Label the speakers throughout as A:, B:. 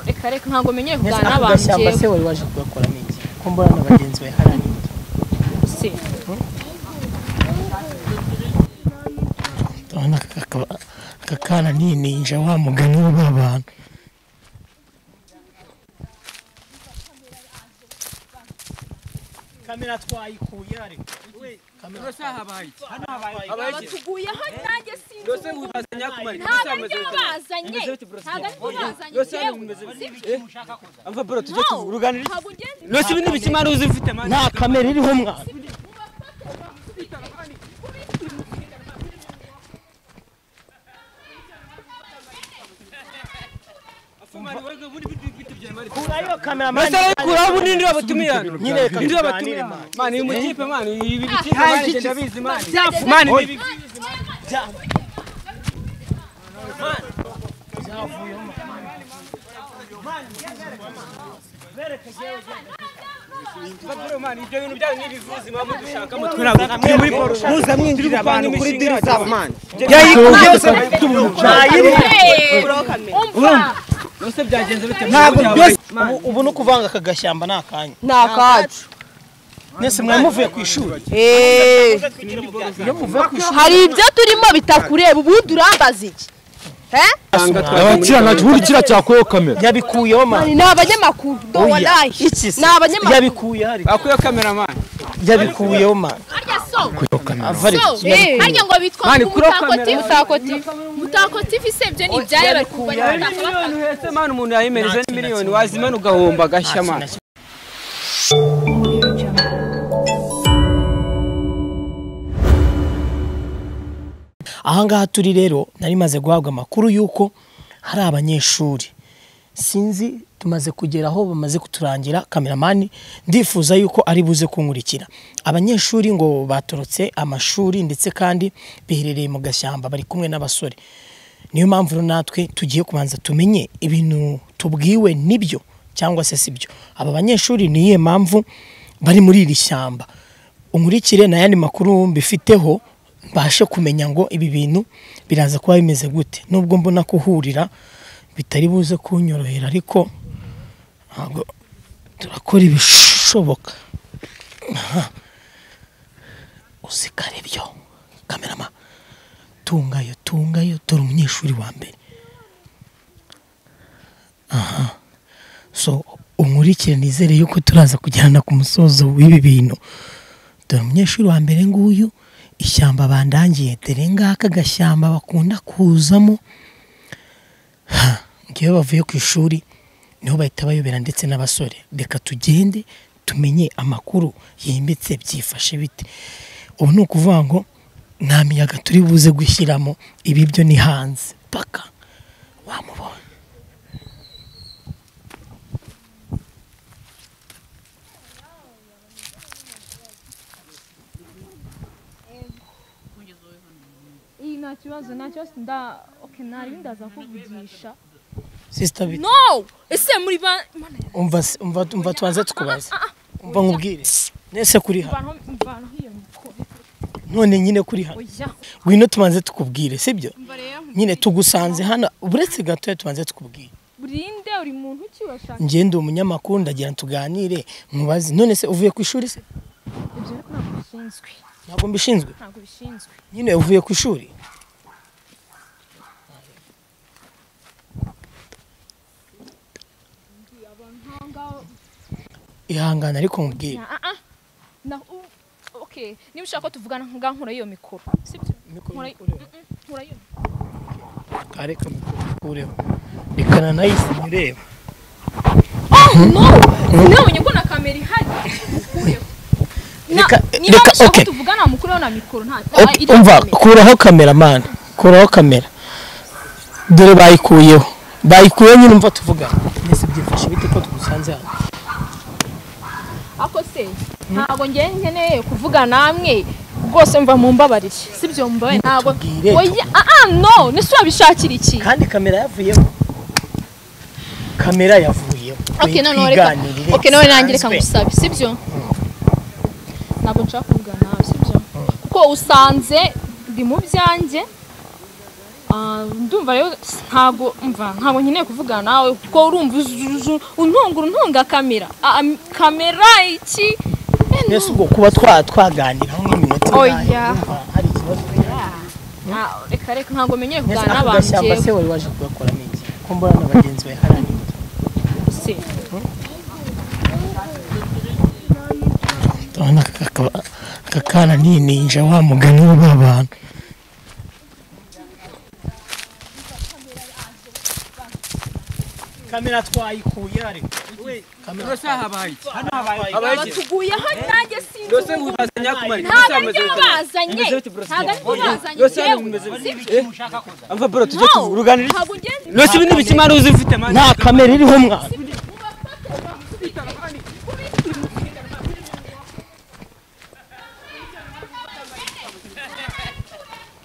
A: reka reka ntabwo menyeye kuganira
B: aka
A: n'abantu
B: gashyamba se
A: njyewe
B: wari waje kugakora ni iki ko mbona na bagenzi bawe hari ari iki
A: si
B: urabona aka kakaba- aka kana ni ninja wa mugani w'abantu kamera twayikuye ariko
A: batuguye aho nanjye sinzi ukuntu ntabwo ari byo bazanye ntabwo ari byo bazanye yewe ntabwo ngenzi
C: Rose ibi n'ibikimara uzi ufite mani
B: nta kamera iriho mwa kurayo kamera
C: Rose abikuraho ubu n'indi babutumiye hano
B: nyine reka
C: Indi
B: tuganire,
C: babutumiye
B: mani.
C: mani uyu mukipe mani ibi bikipe mani njye ndabizi mani
A: Byafu,
C: mani mani ibyo bintu byanyu n'ibivuzi muba mudushakamo twirabura turi muri poro
D: muza mwinjira abantu kuri diri zabo mani
A: Hey, umva
C: Rose byagenze bite
D: ntabwo byose
B: ubu ubu ni ukuvanga aka gashyamba ni akanya
D: ni akacu
B: mwese mwari muvuye ku ishuri
D: Eh,
B: iyo muvuye ku ishuri
D: hari ibyo turimo bitakureba ubundi urambaza iki Eh?
E: abakiriya ntacyo buri kiriya cyakuyeho kamera
B: yabikuyeho mani
D: ni abanyamakuru
B: Oya,
D: dowalayi
B: iki se
D: ni abanyamakuru
B: yabikuye hari
C: akuyeho kamera mani
B: yabikuyeho mani
A: harya so
B: ava ari
A: so eh, harya ngo bitwa
C: Mani, kuri
A: mutako
C: kamera.
A: tivi mutako tivi mutako tivi se ibyo ni ibyayo bari kurwanya mutako
C: miliyoni uhetse mani umuntu yayimereze ni miliyoni wazimena ugahomba agashya mani
B: ahangaha turi rero nari maze guhabwa amakuru y'uko hari abanyeshuri sinzi tumaze kugera aho bamaze kuturangira kameramani ndifuza yuko ari buze kunkurikira abanyeshuri ngo batorotse amashuri ndetse kandi biherereye mu gashyamba bari kumwe n'abasore niyo mpamvu rero natwe tugiye kubanza tumenye ibintu tubwiwe nibyo cyangwa se sibyo aba banyeshuri ni iyihe mpamvu bari muri iri shyamba unkurikire n'ayandi makuru mbifiteho mbashe kumenya ngo ibi bintu biraza kuba bimeze gute nubwo mbona kuhurira bitari buze kunyorohera ariko ntabwo turakora ibishoboka Aha. uzikare byo kamerama tungayo tungayo dore umunyeshuri wa mbere aha so unkurikire nizere yuko turaza kujyana ku musozo w'ibi bintu dore umunyeshuri wa mbere nguyu ishyamba bandangiye dore ngaka agashyamba bakunda kuzamo Ha, ngewe bavuye ku ishuri niho bahita bayobera ndetse n'abasore reka tugende tumenye amakuru yimbitse byifashe bite ubu ni ukuvuga ngo nta miyaga turi buze gushyiramo ibi byo ni hanze paka wamubona
F: iyi nta kibazo nta kibazo nda oke nta rindi ndaza kuvugisha
B: sisita bita
A: no ese muri ba Mana ya-
B: umva umva umva tubanze tukubaze umva nkubwire nese kuri hano
F: mvanaho mvanaho iyo mikoro
B: none nyine kuri hano
F: oya
B: ngwino tubanze tukubwire sibyo
F: mva rero
B: nyine tugusanze hano uretse gatoya tubanze tukubwire
F: burinde uri muntu ki urashaka
B: njye ndi umunyamakuru ndagira tuganire nkubaze none se uvuye ku ishuri se
F: ibyo ariko ntabwo bishinzwe
B: ntabwo mbishinzwe
F: ntabwo bishinzwe
B: nyine uvuye ku ishuri
F: aho ngaho
B: ihangana ariko mubwire
F: ah ah na u- oke niba ushaka ko tuvugana ngaho nkura iyo mikoro sibyo nkura nkura iyo
B: areka mukubikureho reka nanayise nyireba
A: oh no sinabonye ko na kamera ihari Mukureho. Na-
B: Reka-
A: niba
B: reka-
A: mushaka
B: okay.
A: ko tuvugana mukureho na mikoro nta
B: Ok, umva kuraho kamera mani kuraho kamera dore bayikuyeho bayikuyeho nyine umva tuvugana mwese byifashe bite ko tugusanze hano
A: ako se ntabwo njye nkeneye kuvuga namwe rwose mva mu mbabarire sibyo mbabaye ntabwo
B: Tubwire,
A: oya ah ah no nese wabishakira iki
B: kandi kamera yavuyeho kamera yavuyeho
A: ok noneho reka ok none nanjye reka ngusabe sibyo ntabwo nshaka kuvuga nawe sibyo kuko usanze ndi mu byanjye
F: Ah, ndumva rero ntabwo umva ntabwo nkeneye kuvugana nawe kuko urumva untungura untunga kamera Ah, ah, kamera iki Eh,
B: mbese ubwo kuba twa- twaganira nk'iminota
F: Oya.
B: urumva hari ikibazo
F: ah, reka reka ntabwo menyeye
B: mbese
F: kuvugana
B: ako
F: n'abantu
B: gashyamba se
F: njyewe.
B: wari waje kugakoramo iki ko mbona na bagenzi bawe hari andi
F: Se,
B: urabona aka kana ni ninja wa mugani w'abantu kamera twayikuye ariko
C: Ndose aha bahaye iki?
B: hano habaye
C: Habaye iki?
F: batuguyeho nanjye sinzi
C: Ndose ngubazanya kumara.
F: ntabwo ari byo bazanye ntabwo ari byo bazanye yewe
C: Amva bro tujye
F: No.
C: turuganira.
F: ntabwo ugenda
C: Ndose ibintu bikimara uzifite mani.
B: nta kamera iriho umwana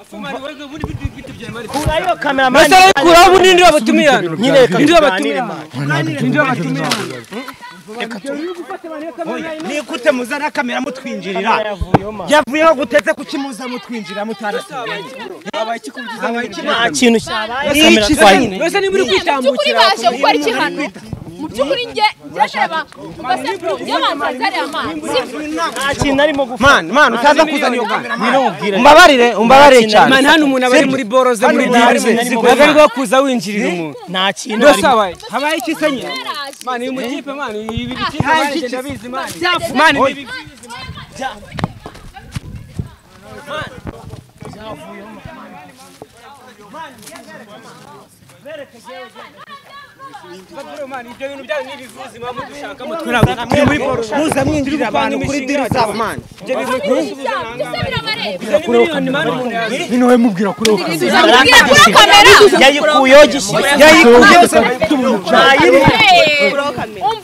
C: Afumari wewe ubundi bitu bitu bya mari.
B: kurayo kamera mani
C: Ndose kuraho ubundi ndio batumira.
B: nyine reka
C: Ndio
B: tuganire
C: batumira.
B: mani
C: Ndio batumira.
G: nikute muzana kamera mutwinjirira
B: yavuyeho mani
G: yavuyeho gutetse kuki muza mutwinjira mutarasigaye
C: Habaye iki kubyiza mari
B: nta
C: kimara.
B: kintu cyabaye
G: Ni
B: kamera
G: iki
B: twayikuye
C: Ndose niba uri
F: mu by'ukuri
C: kwitambukira.
F: baje gukora iki hano mu by'ukuri njye ngendera ugasekuru by'abanza zariya amazi
B: nta kintu arimo gufata
G: mani mani utaza kuzana iyo kamera
B: birumvira
G: umbabarire umbabarire cyane
C: Mani hano umuntu abari muri boro ze muri diyanze. Agarirwa kuza winjirira umuntu.
B: nta kintu
C: Ndose
B: arimo
C: habaye. Habaye iki senye? Mani uyu mukipe mani ibi bikipe mani genda bizi mani. Mani ibi Mani ibyo bintu byanyu n'ibivuzi mama dushaka mutwe ntabwo turi muri boro.
G: muza mwinjira abantu kuri diri zabo mani
F: byose birabareba
C: Miliyoni mani umuntu yazi.
E: Hino we mubwira kuri uwo kamera.
F: Mubwira kuri iyo kamera
B: yayikuyeho gishyitsi
F: Eh,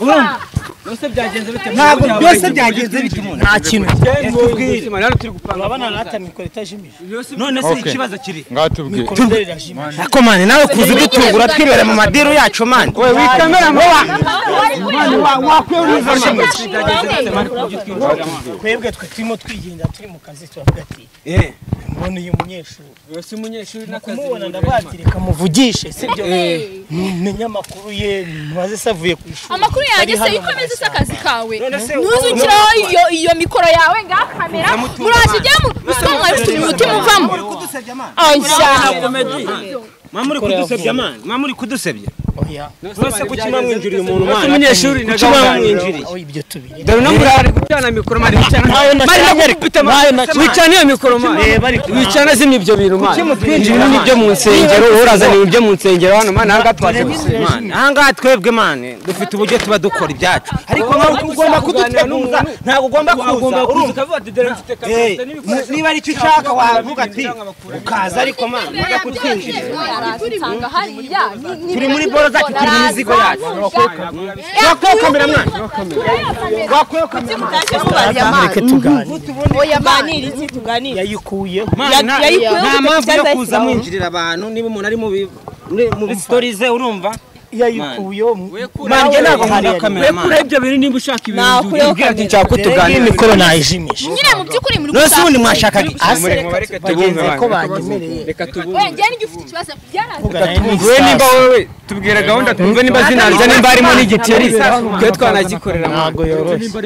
F: umva
C: Byose byagenze bite?
G: ntabwo byose byagenze bite umuntu
B: nta kintu
C: Tubwire. Mani hano turi gupanga.
B: urabona nata mikoro itajimije
G: none se ikibazo kiri
E: Ngaho tubwire.
B: mikoro itajimije
G: ako mani nawe kuza udutungura twibere mu madiru yacu mani wowe wikamera wakwiye uruzana
B: twebwe twe turimo twigenza turi mu kazi turavuga ati mbona uyu munyeshuri
C: Yose umunyeshuri n'akazi.
B: kumubona ndabatireka muvugishe sibyo menya amakuru ye mubaze se avuye ku ishuri
F: amakuru yanjye se
B: Ari hano
F: ikomeze se akazi
B: murasanga.
F: kawe ntuzukiraho iyo iyo mikoro yawe ngaho kamera muraje ujye mu musamwa ufite umutima uvamo oya
G: mama uri kudusebya mani mama uri kudusebya
B: oya
G: mwese kuki mwamwinjiriye umuntu
C: Yose
G: mani
C: umunyeshuri
G: kuki mwamwinjiriye
B: aho ibyo tubiri
C: Dore no muri ari gucana mikoro mari gucana.
B: Nayo nacanye.
C: Mari nakubita
B: Nayo
C: mari.
B: nacanye.
C: Wicana iyo mikoro mari.
B: Reba ariko.
C: Wicana zimye ibyo bintu mari. Ibi ni ibyo mu nsengero urazaniye ibyo mu nsengero hano mari ntabwo twatse.
G: mani ahangaha twebwe mani dufite uburyo tuba dukora ibyacu ariko nawe ugomba kuduteguza ntabwo ugomba kuza urumva
C: ukavuga ati dore mfite
G: Eh,
C: kamera
G: mu- niba ari icyo ushaka wavuga ati ukaza ariko mani mujya kutwinjirira
F: aransanga hariya
G: turi muri boro zacu turi mu mizigo yacu wakwiye kamera mwana wakwiye kamera
B: reka tuganire
D: oya mani iki tuganire
B: yayikuyeho
G: mwana nta-
D: yayikuyeho
G: nta
D: gute
G: mpamvu yo
D: kubyaza
G: kuza
D: ikirahuri?
G: mwinjirira abantu niba umuntu ari mu bi- muri- muri sitori ze urumva
B: yayikuyeho
G: mani njye ntabwo nkunda kamera mani
C: wekura ibyo bintu nimba ushaka ibintu
D: Nakuyeho
C: ubwira ati
D: kamera.
C: nshaka ko
B: iyi
C: tuganira
B: mikoro nayijimisha
F: nyine mu by'ukuri muri
G: none se ubundi mwashakaga iki
B: ase
C: Mureke
B: reka
C: mubareke tubumve
B: bagenzi ko
C: abantu.
B: banyemereye
C: reka
F: we
C: tubumve
F: njye n'igihe ufite ikibazo byararangiye
B: Tugana
C: tuvuye nimba wowe tubwira gahunda twumve nimba zinanze nimba harimo n'igikeri twe twanagikorera mwana.
B: ntabwo yoroshye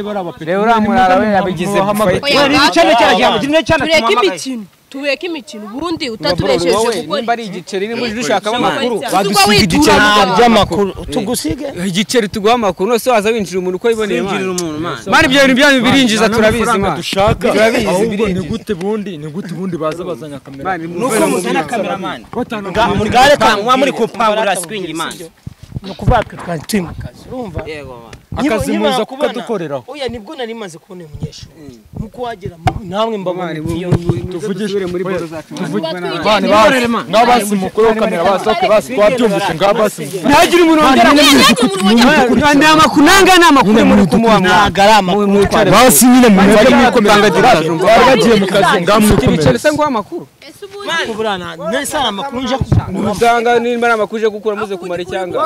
C: rero uriya murara we yabigize fayita
F: Oya,
G: Ni icyana cyaragiye kimwe cyana
D: tureke
G: tumuhamagaye
D: imikino tureke imikino ubundi
C: wowe
D: utatubesheje
C: nimba
D: gukora
C: ari igiceri nimba uje ushakamo amakuru
D: Ubwo witura
B: nta
D: mugabo.
B: by'amakuru tugusige
C: igiceri tuguha amakuru nose waza winjira umuntu uko yiboneye
G: Sinjirira
C: mwana
G: umuntu mani
C: Mani ibyo bintu byanyu birinjiza turabizi mwana
E: dushaka
C: Turabizi,
E: ahubwo
C: birinjira.
E: ni gute bundi ni gute bundi baza bazanya kamera
G: nuko muzana kamera mani
B: ubware
G: muba muri kupangura swingi mani
B: ni ukuvuga twe twari turi mu kazi urumva
E: akazi
B: Niba-
E: muza
B: niba
E: kukadukoreraho
B: oya nibwo nari maze kubona uyu munyeshuri nkuko wagera mu- namwe mbabona iyo
C: tuvugishe muri boro zacu
E: mani basi ngaho basi mukuru kamera basi okay basi twabyumvise ngaho basi
C: ntagire umuntu wongera ni amakuru nanga ni amakuru muri kumuha
B: ntabwo ari amakuru
E: basi nyine mumeze
C: Bari
E: nk'uko
C: mwikomera.
E: bari bagiye mu kazi ngaho
C: ibiceri
E: mwikomera
C: se nguha amakuru
F: ese ubu
B: kuburana mbese hari amakuru nje kugura
C: usanga nimba ari amakuru uje gukura muze kumara icyanga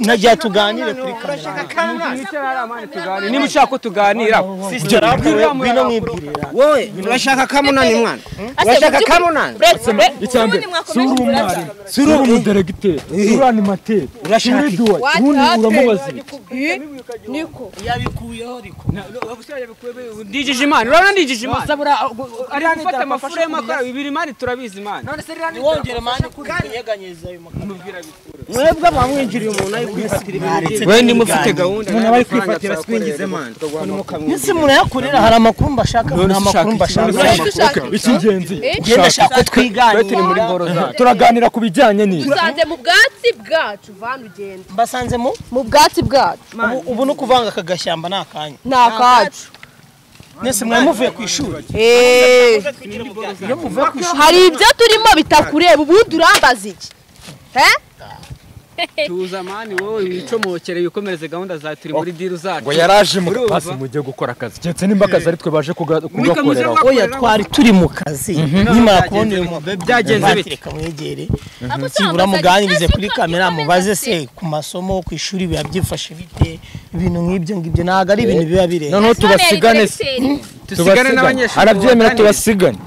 B: najya tuganire kuri kamera
C: niba ushaka ko tuganira
B: ngwino mwibwire
G: wowe urashaka kamunani mwana urashaka kamunani
E: icyambere si uri umwari si uri umuderegiteri si uri animateri si uri duwayi ubundi uramubaza iki
B: yabikuyeho ariko
C: ndijije imana urabona ndijije imana ari gufata amafurema y'amakara bibiri imana turabizi imana
B: wongera mani kuri kunyeganyeza ayo makuru
G: mwebwe bamwinjiriye umuntu ari kwifatira ibintu
C: we ndimo ufite gahunda
G: umuntu aba ari kwifatira swingize mwana tukamwinjira
B: ndetse munayakorera hari amakuru mbashaka nta makuru mbashaka
E: icy'ingenzi
B: ngenda nshaka ko twiganira
E: turaganira ku bijyanye n'iki
D: usanze mu bwatsi bwacu vana ugenda
B: mbasanze mu
D: mu bwatsi bwacu
B: ubu- ubu ni ukuvanga aka gashyamba ni akanya
D: ni akacu
B: mwese mwamuvuye ku ishuri
D: Eh,
B: iyo muvuye ku ishuri
D: hari ibyo turimo bitakureba ubundi urambaza iki Eh?
C: tuza mani wowe wicomokere wikomereze gahunda za turi muri diru zacu
E: ngo yaraje mu
C: Urumva?
E: basi mujye gukora akazi keretse nimba akazi ari twe baje kuga-
C: Muri kaminuza
E: kugakoreraho
B: oya twari turi mu kazi nkimara kubona uyu
C: byagenze
B: mugabo
C: bite? Byagenze bite?
B: reka mwegere
F: Ako usanga
B: byibura muganirize
F: Sitasiyo
B: kuri
F: ikomeza
B: kamera mubaze
F: se.
B: se ku masomo ku ishuri biba byifashe bite ibintu nk'ibyo ngibyo ntabwo ari ibintu biba birenze
E: noneho tubasigane
C: tusigane n'abanyeshuri
E: arabyemera tubasigane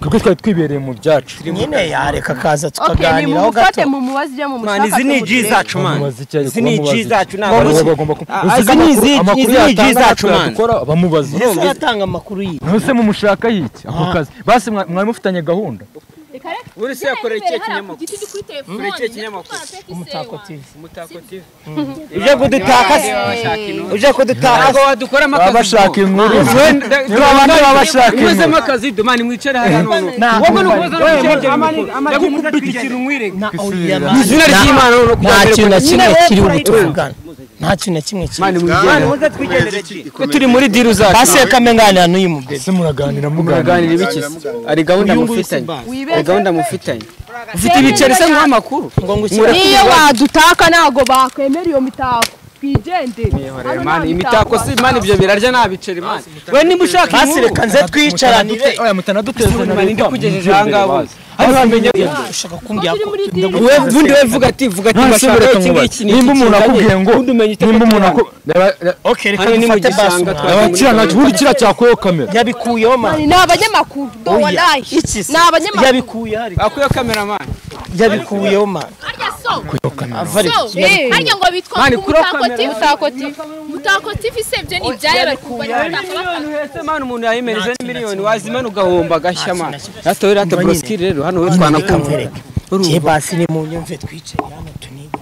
E: twebwe twari twibereye mu byacu
B: nyine yareka akaza
D: okay
B: tukaganiraho gato
D: nimumufate mumubaze ibyo mumushaka
G: mwana izi ni ji zacu mwana
E: bamubaza icyo ari
G: izi ni ji zacu ntabwo
E: bamubaza
G: ari
E: bagomba
G: Ah, izi ni izi- izi ni ji zacu mwana
E: dukora bamubaza
B: ese yatanga amakuru yiwe
E: none se mumushaka yiki ako kazi basi mwa- mwari mufitanye gahunda
C: buri se yakoreye ikihe kinyamakuru
F: Kuri
C: Kureke ikinyamakuru.
B: umutako TV
C: umutako tv
G: uje kudutaka se uje kudutaka
C: ntabwo wadukoramo
E: baba
C: akazi
E: bashaka inkuru niba abandi baba bashaka
C: mwezemo
E: inkuru
C: akazi dumani mwicare hariya none
B: Wowe ni na oya
E: Kwisubira.
B: mani
G: izina ry'imana ni
B: nta
G: ukujya
B: kintu na kimwe
G: Nyine wowe
B: kiri
G: urayitwa.
B: ubutuvugana nta kintu na kimwe kiri
G: mwana muze twigendere ji ko turi muri diru zacu
B: basi reka mpenganira n'uyu mubyeyi
E: ese muraganira
C: muganira
E: muganira
C: ibikizi ari gahunda mufitanye ari gahunda mufitanye ufite ibiceri se nk'amakuru
B: ngo ngushyire
D: niyo wadutaka ntabwo bakwemera iyo mitako twigendere Hano nta
C: Mani, imitako si mani ibyo birarya nta biceri mani we niba ushaka
B: basi
C: inkuru
B: reka nze twicaranire
E: oya mutanaduteze na
C: mani
E: leta
C: ndikugejeje aha ngaha bose
E: hano hamenye
B: ushaka kumbwira ko
C: we ubundi we vuga ati vuga ati
E: ntashobora
C: bashaka iki
E: kumubara
C: ngiki ni
E: nimba umuntu akubwiye ngo
C: ubundi umenya icyo
E: nimba umuntu
C: akubwira.
E: akubwiye
B: okay reka
C: Hano ni mu
B: dufate basi
C: gishanga twagiye muri
E: abakira ntacyo buri kiriya cyakuyeho kamera
B: yabikuyeho mani
D: ni abanyamakuru dowalayi
B: iki se
D: ni abanyamakuru
B: yabikuye hari
C: akuyeho kameramani
B: yabikuyeho mani
F: Harya so,
B: ava
F: so,
B: ariko
D: Eh.
F: harya ngo bitwa
C: Mani,
F: ngo
C: kuri
F: Mutako
C: kamera.
F: TV, Mutako TV. Mutako TV se ibyo ni ibyari bari kurwanya Mutako bakanga.
C: uhetse mani umuntu yayimerije ni miliyoni wazimena ugahomba agashya mani
B: Nta kintu
C: hata we rata
B: Manyine.
C: borosikiri rero hano we twanakumva
B: mvereka njye basi ni mu nyumve twicaye hano tuniga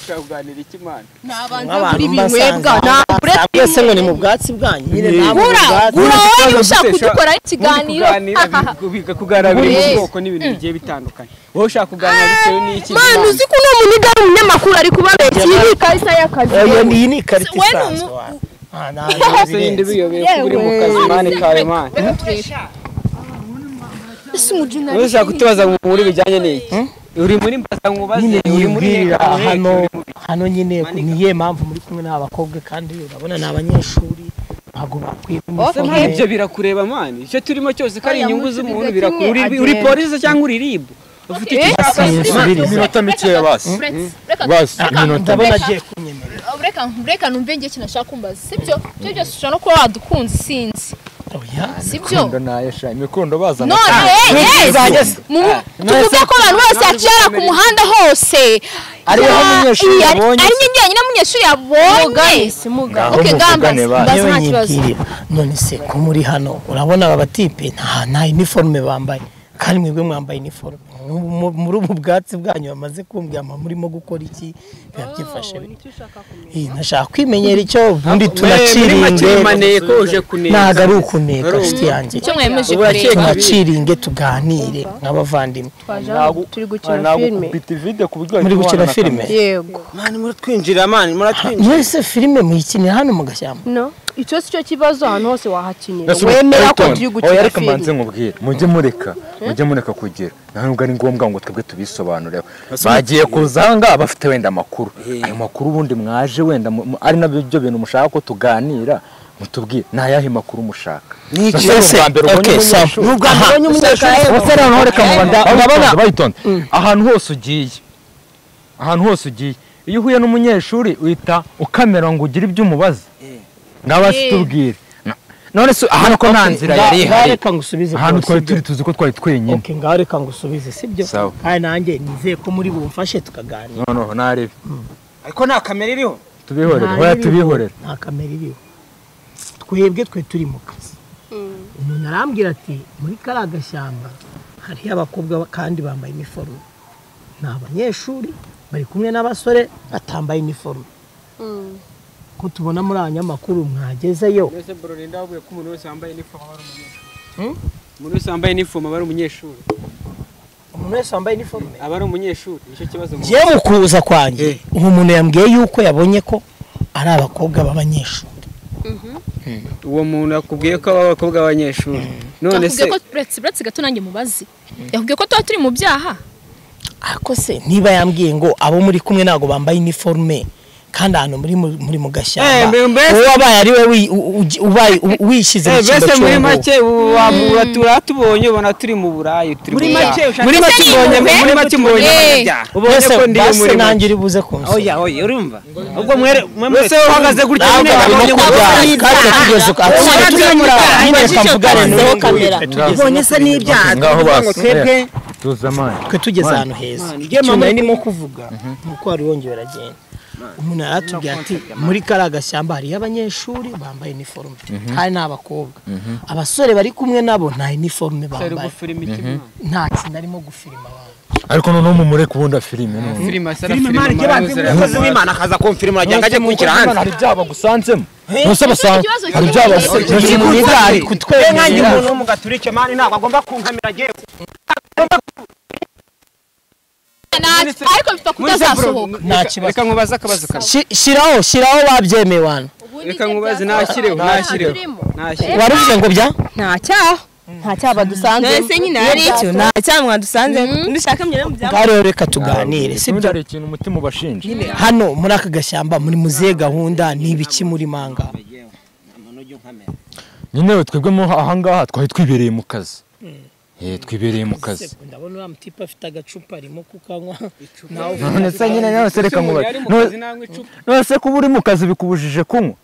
C: tukaganira iki mani
B: nk'abantu
D: binywebwa,
B: mbasanze
D: nta buretse
B: mwese ngo ni mu bwatsi bwanyu nyine nta mu
D: gura
B: bwatsi
D: gura wowe
C: Ikibazo
D: ushaka
C: gute,
D: kudukoraho
C: Ubundi
D: ikiganiro
C: kuganira biga kuganira biri mu
D: Buri-
C: bwoko n'ibintu bigiye bitandukanye wowe ushaka kuganira bitewe n'iki
D: mani uzi ko uno muntu ari umunyamakuru ari kubabeshya iyi ni ikarita y'akazi
B: iyo ni iyi ni ikarita
F: We ni
B: isanzwe
F: umu-
B: wana. Ah, nta
C: byose yindi
B: birenze.
C: biyobeye ko uri mu kazi mani kawe mani
F: Ese umujuna-
C: wowe ushaka kutubaza ngo muri bijyanye n'iki uri muri mbaza nkubaze
B: nyine
C: uri muri
B: yibwira
C: nteko muheke,
B: hano
C: uri
B: hano nyine niye mpamvu muri kumwe n'abakobwa kandi urabona ni abanyeshuri ntabwo bakwiye
C: Se
B: kumufunga
C: mani ibyo birakureba mani icyo turimo cyose ko ari
D: Oya,
C: inyungu
D: musubize
C: z'umuntu
D: kimwe,
C: birakura Uri- uri
D: agenda.
C: polisi cyangwa uri rib ufite icyo ushaka
E: iminota mikeya basi
F: Reka-
E: basi iminota
B: ndabona agiye kunyemerera
F: reka reka numve ngiye ikintu nashaka kumbaza sibyo ibyo byose ushobora no kuba wadukunze sinzi
B: oya
F: sibyo
E: imikondo nayesha imikondo bazana
F: none eh, eh, mu- tuvuge ko abantu bose yacara ku muhanda hose
E: Ari wowe umunyeshuri
F: Iya, ari-
E: yabonye
F: ari njye nyine umunyeshuri yabonye
E: ngaho
F: Okay,
E: muvugane
F: gambas.
E: basi
F: Bazi
B: yewe
F: nta kibazo.
B: nyibwirira none se ko muri hano urabona aba batipe nta nta iniforume bambaye kandi mwebwe mwambaye iniforume Mu- mu- muri ubu bwatsi bwanyu bamaze kumbwira mama murimo gukora iki biba byifashe bite? Eh, nashaka kwimenyera icyo ubundi tunaciringe
C: maneko uje kuneza
B: ntabwo ari ukuneka nshuti yanjye
F: icyo mwemeje
C: Ubu
F: kureba
C: urakeka.
B: tunaciringe tuganire nk'abavandimwe
D: twaje hano, turi gukina filime
E: nagukubita ivide ku buryo
B: muri
E: wahita
B: gukina
E: ubana na
B: filime
D: yego
G: mani muratwinjira mani muratwinjira
B: mwese filime muyikinira hano mu gashyamba
D: no icyo si cyo kibazo ahantu hose wahakinira
E: Ese
D: wemera ko
E: Elton,
D: turi
E: oya
D: gukina
E: reka mbanze
D: filime
E: nkubwire mujye mureka mujye mureka kugira nta nubwo ari ngombwa ngo twebwe tubisobanureho bagiye kuzanga bafite wenda amakuru ayo makuru ubundi mwaje wenda mu- mu- ari nabyo bintu mushaka ko tuganira mutubwire ni ayahe makuru mushaka
G: Niki?
E: bayitonde ahantu hose ugiye ahantu hose ugiye iyo uhuye n'umunyeshuri uhita ukamera ngo ugire ibyo umubaza ngaho tubwire none se ahantu ko nta nzira yari ihari
B: reka ngusubize
E: ahantu
B: bro,
E: twari
B: sibyo?
E: turi tuzi ko twari twenyine
B: Okay, ngaho reka ngusubize sibyo
E: Sawa.
B: kandi nanjye nizeye ko muri bumfashe tukaganira
E: noneho narebe
G: ariko nta kamera iriho
E: tubihorere
B: Nta
E: hoya
B: riri-
E: tubihorere
B: nta kamera iriho twebwe twe turi mu kazi umuntu arambwira ati muri kariya gashyamba hariho abakobwa ba- kandi bambaye iniforume ni abanyeshuri bari kumwe n'abasore batambaye iniforume ko tubona muri aya nyamakuru mwagezeyo
C: Mbese bro Linda wavuye ko umuntu wese wambaye inifomo aba ari umunyeshuri. Umuntu wese wambaye inifomo aba ari umunyeshuri.
B: umuntu wese wambaye iniforume
C: Aba ari umunyeshuri. Nicyo kibazo. mu-
B: njyewe mu kuza kwanjye uwo muntu yambwiye yuko yabonye ko ari abakobwa b'abanyeshuri
C: Uwo muntu yakubwiye ko aba abakobwa b'abanyeshuri. None se
F: yakubwiye ko uretse uretse gato nanjye mubazi yakubwiye ko tuba turi mu byaha
B: ariko se niba yambwiye ngo abo muri kumwe ntabwo bambaye iniforume kandi ahantu muri mu- muri mu
C: Eh,
B: gashyamba
C: mbe- mbese-
B: uwo wabaye ari we wi- u- u- ubaye- u- wishyize mu
C: Eh,
B: cyimbo
C: mbese muri
B: cy'uwo nguwo.
C: make ubu wabura turatubonye ubona turi mu burayi turi
B: Muri
C: mu byaha.
B: make ushaka
C: muri
F: ko
C: make
F: ari
C: ubonye
F: impuhwe?
C: muri make ubonye
F: Eh.
C: abanyabyaha. ubonye
B: Mbese
C: ko ndi
B: basi
C: muri
B: nanjye uri buze
G: oya
B: kunsura
G: oya urumva ubwo mwere mwe
C: Mbese wowe uhagaze gutya nyine
G: ntabwo
C: babonye ko
G: kubyaha.
C: ari ibyaha.
B: Kandi tugeze uko- Ati,
G: Ubonye
B: tugeze
G: turi mu
B: uko-
G: byaha.
B: nyine reka
G: Ubonye
B: mvugane
G: tugeze
B: n'uwo
G: uko-
B: kamera.
G: ubonye se n'ibyaha
E: ngaho
G: tuvuga ngo
E: basi.
G: twebwe
E: tuzi amani
B: twe tugeze ahantu heza
G: njye
B: icyo
G: mama-
B: nari ndimo kuvuga ni uko wari wongeye uragenda umuntu yaratubwiye ati muri kariya gashyamba hariyo abanyeshuri bambaye iniforume kandi ni abakobwa abasore bari kumwe nabo nta iniforume
C: Dore
B: bambaye
C: gufira imitima.
B: nta kintu arimo gufirima abantu
E: ariko noneho mumure kubunda filime none
C: Filime asara
G: filime
C: filime
G: imana ijya banze
C: amaraso
G: umukozi w'imana akaza kumfirima uragira ngo ajye kunshyira hanze
E: hari ibyaha bagusanzemo nose basanga
F: ikibazo
E: hari
F: kinini.
E: ibyaha
G: Kiri
E: bagusanzemo
G: ku
B: Ibyaha ari
G: nzira.
B: kutwemerera.
G: Eh, nanjye umuntu w'umugaturike mani ntabwo agomba kunkamira agiye
F: Nta- ariko bipfa kutazasohoka
B: Nta
C: Reka-
B: kibazo.
C: Reka nkubaze akabazo kamwe.
B: Shi- shiraho shiraho babyemeye abantu
C: Reka nkubaze nashyireho nashyireho. Nashyireho.
B: waruvuze ngo bya
H: nta cyaha nta cyaha dusanze
D: Mbese nyine hari icyo?
H: nta cyaha mwadusanze dushaka mwe mu byabo
B: ngaho rero reka tuganire
E: ubundi
B: sibyo
E: hari ikintu umutima ubashinja
B: hano muri aka gashyamba muri muzihe gahunda n'ibiki muri manga
E: nyine we twebwe mo ahangaha twari twibereye mu kazi Eh, twibereye mu kazi
B: ndabona uriya mutipe afite agacupa arimo kukanywa
E: none se nyine nawe se reka
C: Umuntu
E: mubare
C: yari mu kazi nanywa icupa.
E: none se kuba uri mu kazi bikubujije kunywa